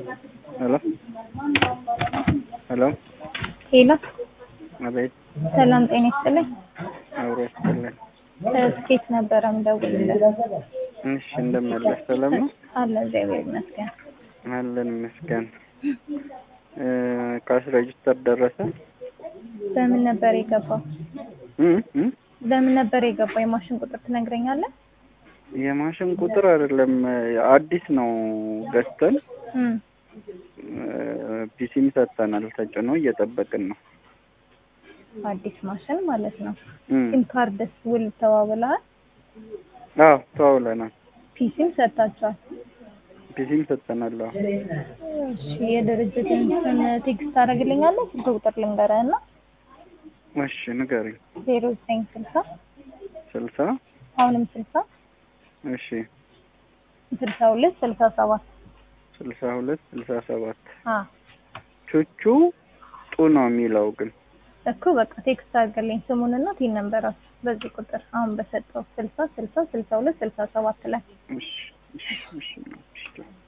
ሄሎ ሄሎ ሄሎ አቤት ሰላም ጤና ይስጥልኝ። አብሮ ይስጥልን። ስኬት ነበረ ምደውልልህ። እሺ እንደመለስ ሰላም ነው አለ እግዚአብሔር ይመስገን። አለን ይመስገን። ካሽ ሬጅስተር ደረሰ? በምን ነበር የገባው? እ እ በምን ነበር የገባው? የማሽን ቁጥር ትነግረኛለህ? የማሽን ቁጥር አይደለም አዲስ ነው ገዝተን እም ፒሲም ሰጥተናል ተጭኖ እየጠበቅን ነው። አዲስ ማሽን ማለት ነው። እም ሲም ካርድስ ውል ተዋውለሃል? አዎ ተዋውለናል። ፒሲም ሰጥታችኋል? ፒሲም ሰጥተናል። አዎ እሺ የድርጅትን ስም ቴክስት ታደርግልኛለህ? ስልክ ቁጥር ልንገርህ እና እሺ ንገሪኝ። ዜሮ ዘጠኝ ስልሳ ስልሳ አሁንም ስልሳ እሺ ስልሳ ሁለት ስልሳ ሰባት ስልሳ ሁለት ስልሳ ሰባት አ ቹቹ ጡ ነው የሚለው ግን እኮ በቃ ቴክስት አድርግልኝ ስሙንና ቲን ነንበራችሁ በዚህ ቁጥር አሁን በሰጠው ስልሳ ስልሳ ስልሳ ሁለት ስልሳ ሰባት ላይ እሺ እሺ እሺ እሺ